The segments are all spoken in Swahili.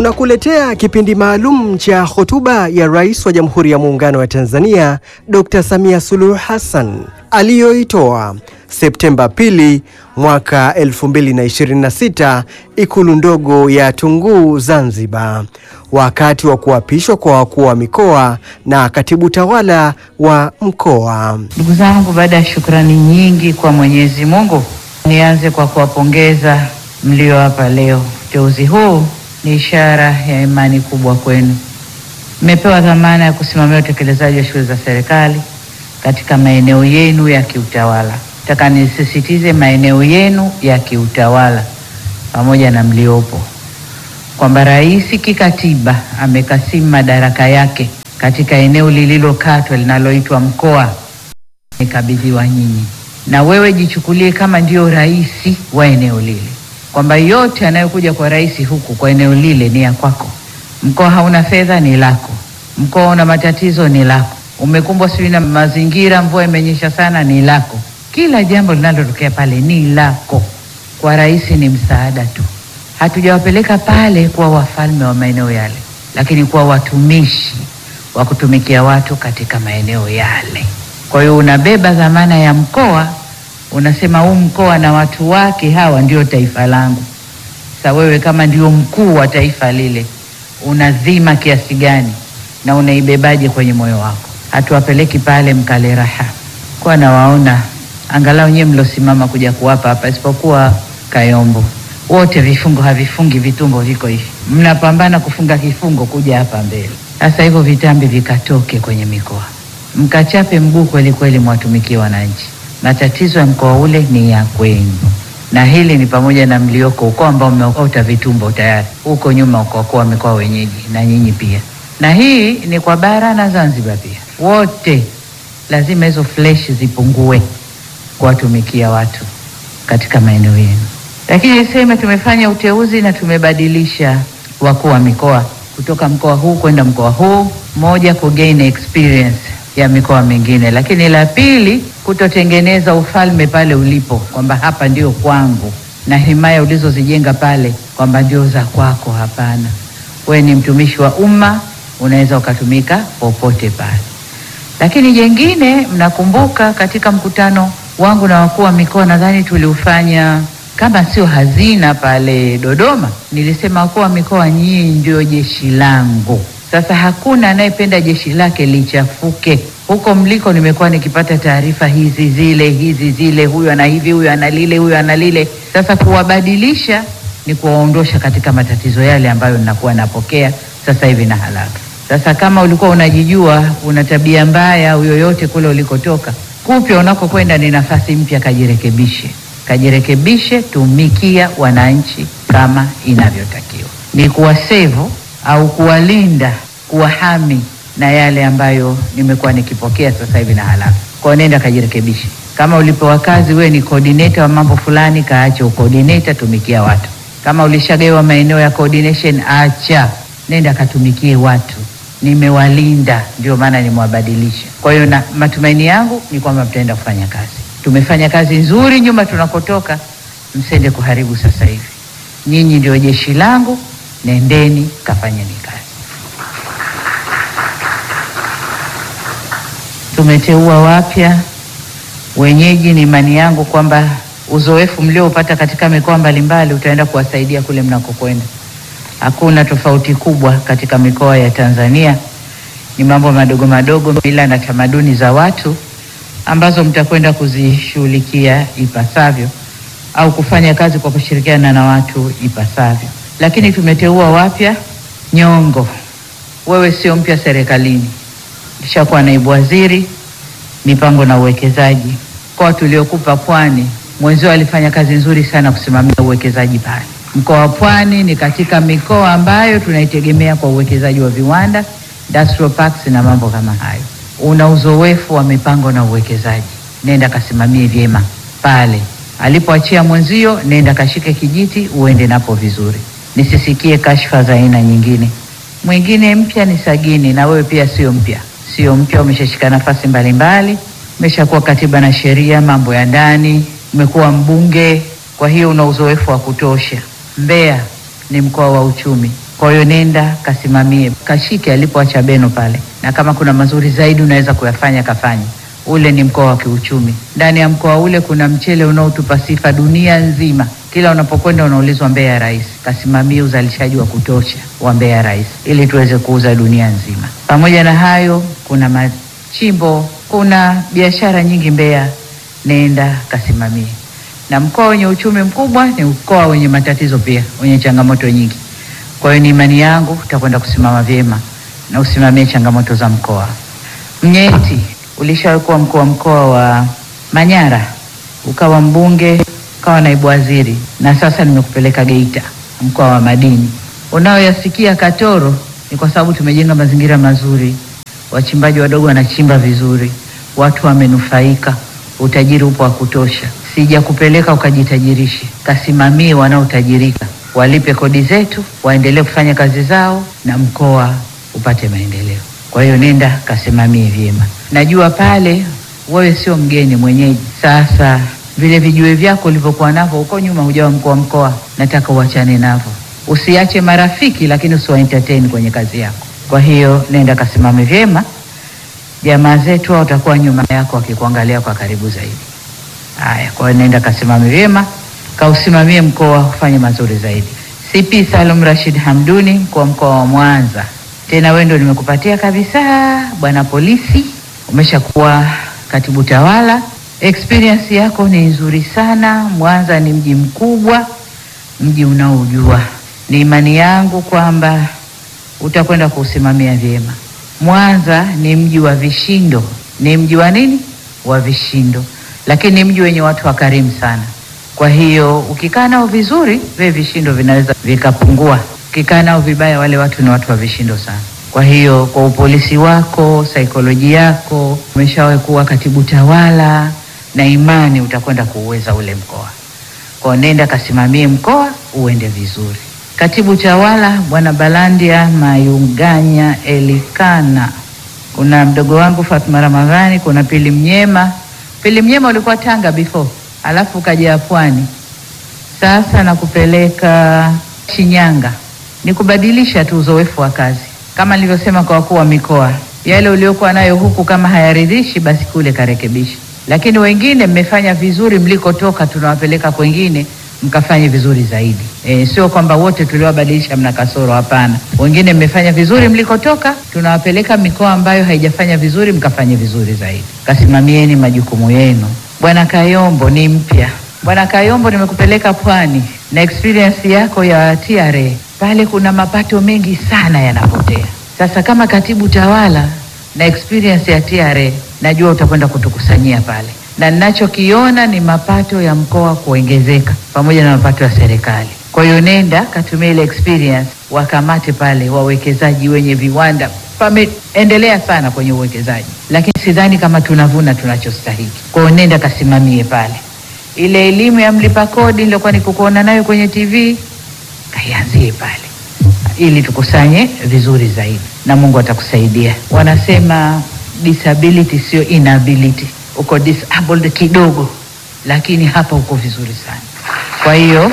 Tunakuletea kipindi maalum cha hotuba ya Rais wa Jamhuri ya Muungano wa Tanzania Dr. Samia Suluhu Hassan aliyoitoa Septemba pili mwaka 2026 Ikulu ndogo ya Tunguu Zanzibar, wakati wa kuapishwa kwa wakuu wa mikoa na katibu tawala wa mkoa. Ndugu zangu, baada ya shukrani nyingi kwa Mwenyezi Mungu, nianze kwa kuwapongeza mlio hapa leo. Uteuzi huu ni ishara ya imani kubwa kwenu. Mmepewa dhamana ya kusimamia utekelezaji wa shughuli za serikali katika maeneo yenu ya kiutawala. Nataka nisisitize maeneo yenu ya kiutawala pamoja na mliopo, kwamba rais kikatiba amekasimu madaraka yake katika eneo lililokatwa linaloitwa mkoa, nikabidhiwa nyinyi, na wewe jichukulie kama ndio rais wa eneo lile, kwamba yote yanayokuja kwa rais huku kwa eneo lile ni ya kwako. Mkoa hauna fedha, ni lako. Mkoa una matatizo, ni lako. Umekumbwa sijui na mazingira, mvua imenyesha sana, ni lako. Kila jambo linalotokea pale ni lako. Kwa rais ni msaada tu. Hatujawapeleka pale kuwa wafalme wa maeneo yale, lakini kuwa watumishi wa kutumikia watu katika maeneo yale. Kwa hiyo unabeba dhamana ya mkoa, unasema huu mkoa na watu wake hawa ndio taifa langu. Sasa wewe kama ndio mkuu wa taifa lile, unadhima kiasi gani na unaibebaje kwenye moyo wako? Hatuwapeleki pale mkale raha, kwa nawaona angalau nyewe mlosimama kuja kuwapa hapa, isipokuwa Kayombo, wote vifungo havifungi, vitumbo viko hivi, mnapambana kufunga kifungo kuja hapa mbele. Sasa hivyo vitambi vikatoke kwenye mikoa, mkachape mguu kweli kweli, mwatumikie wananchi. Matatizo ya mkoa ule ni ya kwenu, na hili ni pamoja na mlioko huko ambao mmeota vitumbo tayari huko nyuma, uko wa mikoa wenyeji na nyinyi pia, na hii ni kwa bara na Zanzibar pia, wote lazima hizo fleshi zipungue kuwatumikia watu katika maeneo yenu. Lakini niseme tumefanya uteuzi na tumebadilisha wakuu wa mikoa kutoka mkoa huu kwenda mkoa huu, moja ku gain experience ya mikoa mingine, lakini la pili kutotengeneza ufalme pale ulipo, kwamba hapa ndio kwangu na himaya ulizozijenga pale kwamba ndio za kwako. Hapana, we ni mtumishi wa umma, unaweza ukatumika popote pale. Lakini jengine, mnakumbuka katika mkutano wangu na wakuu wa mikoa, nadhani tuliufanya kama sio hazina pale Dodoma, nilisema wakuu wa mikoa, nyinyi ndio jeshi langu. Sasa hakuna anayependa jeshi lake lichafuke. Huko mliko nimekuwa nikipata taarifa hizi zile hizi zile, huyu ana hivi, huyu ana lile, huyu ana lile. Sasa kuwabadilisha ni kuwaondosha katika matatizo yale ambayo ninakuwa napokea sasa hivi na haraka. Sasa kama ulikuwa unajijua una tabia mbaya au yoyote kule ulikotoka, kupya unakokwenda ni nafasi mpya, kajirekebishe kajirekebishe, tumikia wananchi kama inavyotakiwa, ni kuwasevu au kuwalinda, kuwahami na yale ambayo nimekuwa nikipokea sasa hivi na haraka. Kwa nenda kajirekebishe. Kama ulipewa kazi, wewe ni coordinator wa mambo fulani, kaache ucoordinator, tumikia watu. Kama ulishagawa maeneo ya coordination, acha, nenda katumikie watu. Nimewalinda, ndio maana nimewabadilisha. Kwa hiyo na matumaini yangu ni kwamba mtaenda kufanya kazi tumefanya kazi nzuri nyuma tunakotoka, msende kuharibu sasa hivi. Nyinyi ndio jeshi langu, nendeni kafanyeni kazi. Tumeteua wapya wenyeji. Ni imani yangu kwamba uzoefu mlioupata katika mikoa mbalimbali utaenda kuwasaidia kule mnakokwenda. Hakuna tofauti kubwa katika mikoa ya Tanzania, ni mambo madogo madogo, mila na tamaduni za watu ambazo mtakwenda kuzishughulikia ipasavyo au kufanya kazi kwa kushirikiana na watu ipasavyo. Lakini tumeteua wapya nyongo. Wewe sio mpya serikalini, ishakuwa naibu waziri mipango na uwekezaji. Mkoa tuliokupa Pwani, mwenzio alifanya kazi nzuri sana kusimamia uwekezaji pale. Mkoa wa Pwani ni katika mikoa ambayo tunaitegemea kwa uwekezaji wa viwanda, industrial parks na mambo kama hayo una uzoefu wa mipango na uwekezaji, nenda kasimamie vyema pale alipoachia mwenzio. Nenda kashike kijiti uende napo vizuri, nisisikie kashfa za aina nyingine. Mwingine mpya ni Sagini, na wewe pia sio mpya, sio mpya, umeshashika nafasi mbalimbali, umeshakuwa katiba na sheria, mambo ya ndani, umekuwa mbunge, kwa hiyo una uzoefu wa kutosha. Mbeya ni mkoa wa uchumi, Kwa hiyo nenda kasimamie, kashike alipoacha Beno pale, na kama kuna mazuri zaidi unaweza kuyafanya kafanye. Ule ni mkoa wa kiuchumi. Ndani ya mkoa ule kuna mchele unaotupa sifa dunia nzima. Kila unapokwenda unaulizwa Mbeya Rais. Kasimamie uzalishaji wa kutosha wa Mbeya Rais ili tuweze kuuza dunia nzima. Pamoja na hayo, kuna machimbo, kuna biashara nyingi Mbeya, nenda kasimamie. Na mkoa wenye uchumi mkubwa ni mkoa wenye matatizo pia, wenye changamoto nyingi. Kwa hiyo ni imani yangu utakwenda kusimama vyema na usimamie changamoto za mkoa. Mnyeti, ulishawahi kuwa mkuu wa mkoa wa Manyara, ukawa mbunge, ukawa naibu waziri, na sasa nimekupeleka Geita, mkoa wa madini. Unaoyasikia Katoro ni kwa sababu tumejenga mazingira mazuri, wachimbaji wadogo wanachimba vizuri, watu wamenufaika, utajiri upo wa kutosha. Sijakupeleka ukajitajirishe, kasimamie wanaotajirika, walipe kodi zetu, waendelee kufanya kazi zao na mkoa upate maendeleo. Kwa hiyo nenda kasimamie vyema. Najua pale wewe sio mgeni mwenyeji. Sasa vile vijue vyako ulivyokuwa navyo huko nyuma, hujawa mkuu wa mkoa, nataka uachane navyo. Usiache marafiki, lakini usiwa entertain kwenye kazi yako. Kwa hiyo nenda kasimame vyema, jamaa zetu hao watakuwa nyuma yako wakikuangalia kwa karibu zaidi. Haya, kwa hiyo nenda kasimame vyema, kausimamie mkoa ufanye mazuri zaidi. CP Salum Rashid Hamduni, mkuu wa mkoa wa Mwanza, tena wewe ndio nimekupatia kabisa, bwana polisi, umeshakuwa katibu tawala, experience yako ni nzuri sana. Mwanza ni mji mkubwa, mji unaojua. Ni imani yangu kwamba utakwenda kuusimamia vyema. Mwanza ni mji wa vishindo, ni mji wa nini? Wa vishindo, lakini ni mji wenye watu wakarimu sana. Kwa hiyo ukikaa nao vizuri, vile vishindo vinaweza vikapungua. Ukikaa nao vibaya, wale watu ni watu wa vishindo sana. Kwa hiyo kwa upolisi wako, saikolojia yako, umeshawahi kuwa katibu tawala, na imani utakwenda kuuweza ule mkoa. Kwa nenda kasimamie mkoa uende vizuri. Katibu tawala bwana Balandia Mayunganya Elikana, kuna mdogo wangu Fatma Ramadhani, kuna Pili Mnyema. Pili Mnyema ulikuwa Tanga before, alafu ukaja Pwani, sasa nakupeleka Shinyanga. Ni kubadilisha tu uzoefu wa kazi, kama nilivyosema kwa wakuu wa mikoa, yale uliokuwa nayo huku kama hayaridhishi, basi kule karekebisha. Lakini wengine mmefanya vizuri mlikotoka, tunawapeleka kwengine mkafanye vizuri zaidi. E, sio kwamba wote tuliowabadilisha mna kasoro, hapana. Wengine mmefanya vizuri mlikotoka, tunawapeleka mikoa ambayo haijafanya vizuri, mkafanye vizuri zaidi. Kasimamieni majukumu yenu. Bwana Kayombo ni mpya. Bwana Kayombo, nimekupeleka Pwani na experience yako ya TRA pale, kuna mapato mengi sana yanapotea. Sasa kama katibu tawala na experience ya TRA, najua utakwenda kutukusanyia pale na ninachokiona ni mapato ya mkoa kuongezeka pamoja na mapato ya serikali. Kwa hiyo nenda katumia ile experience, wakamate pale wawekezaji wenye viwanda. Pameendelea sana kwenye uwekezaji, lakini sidhani kama tunavuna tunachostahiki. Kwa hiyo nenda kasimamie pale. Ile elimu ya mlipa kodi nilikuwa nikukuona nayo kwenye TV, kaianzie pale ili tukusanye vizuri zaidi, na Mungu atakusaidia. Wanasema disability sio inability uko disabled kidogo, lakini hapa uko vizuri sana. Kwa hiyo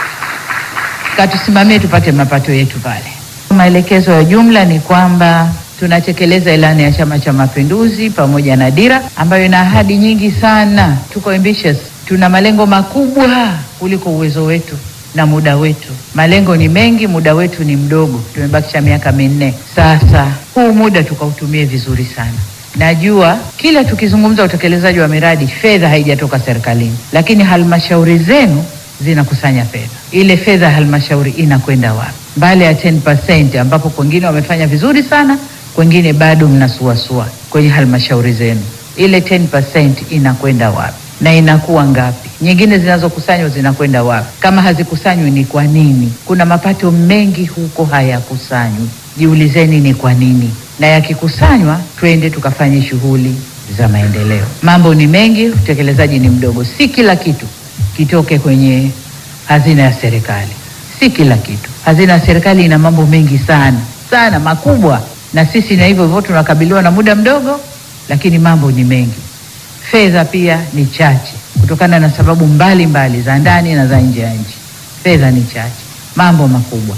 katusimamie tupate mapato yetu pale. Maelekezo ya jumla ni kwamba tunatekeleza ilani ya Chama cha Mapinduzi pamoja na dira ambayo ina ahadi nyingi sana. Tuko ambitious, tuna malengo makubwa kuliko uwezo wetu na muda wetu. Malengo ni mengi, muda wetu ni mdogo, tumebakisha miaka minne. Sasa huu muda tukautumie vizuri sana. Najua kila tukizungumza utekelezaji wa miradi fedha haijatoka serikalini, lakini halmashauri zenu zinakusanya fedha. Ile fedha ya halmashauri inakwenda wapi? Mbali ya 10% ambapo kwengine wamefanya vizuri sana, kwengine bado mnasuasua kwenye halmashauri zenu, ile 10% inakwenda wapi na inakuwa ngapi? Nyingine zinazokusanywa zinakwenda wapi? Kama hazikusanywi ni kwa nini? Kuna mapato mengi huko hayakusanywi, jiulizeni ni kwa nini na yakikusanywa twende tukafanye shughuli za maendeleo. Mambo ni mengi, utekelezaji ni mdogo. Si kila kitu kitoke kwenye hazina ya serikali, si kila kitu. Hazina ya serikali ina mambo mengi sana sana makubwa, na sisi na hivyo hivyo tunakabiliwa na muda mdogo, lakini mambo ni mengi. Fedha pia ni chache kutokana na sababu mbalimbali mbali, za ndani na za nje ya nchi. Fedha ni chache, mambo makubwa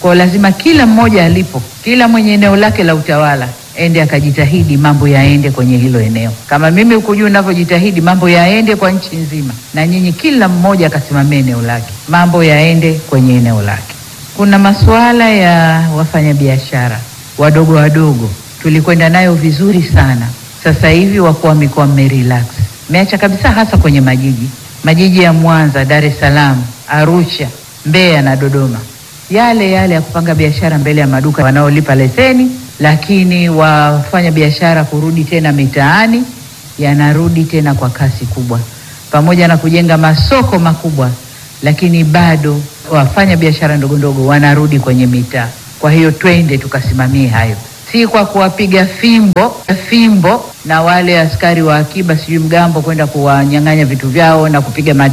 Kwa lazima kila mmoja alipo, kila mwenye eneo lake la utawala ende akajitahidi mambo yaende kwenye hilo eneo, kama mimi huku juu ninavyojitahidi mambo yaende kwa nchi nzima, na nyinyi kila mmoja akasimamia eneo lake, mambo yaende kwenye eneo lake. Kuna masuala ya wafanyabiashara wadogo wadogo, tulikwenda nayo vizuri sana. Sasa hivi wakuu wa mikoa mmerelax, mmeacha kabisa, hasa kwenye majiji majiji ya Mwanza, Dar es Salaam, Arusha, Mbeya na Dodoma, yale yale ya kupanga biashara mbele ya maduka wanaolipa leseni, lakini wafanya biashara kurudi tena mitaani, yanarudi tena kwa kasi kubwa, pamoja na kujenga masoko makubwa, lakini bado wafanya biashara ndogo ndogo wanarudi kwenye mitaa. Kwa hiyo twende tukasimamie hayo, si kwa kuwapiga fimbo fimbo na wale askari wa akiba sijui mgambo kwenda kuwanyang'anya vitu vyao na kupiga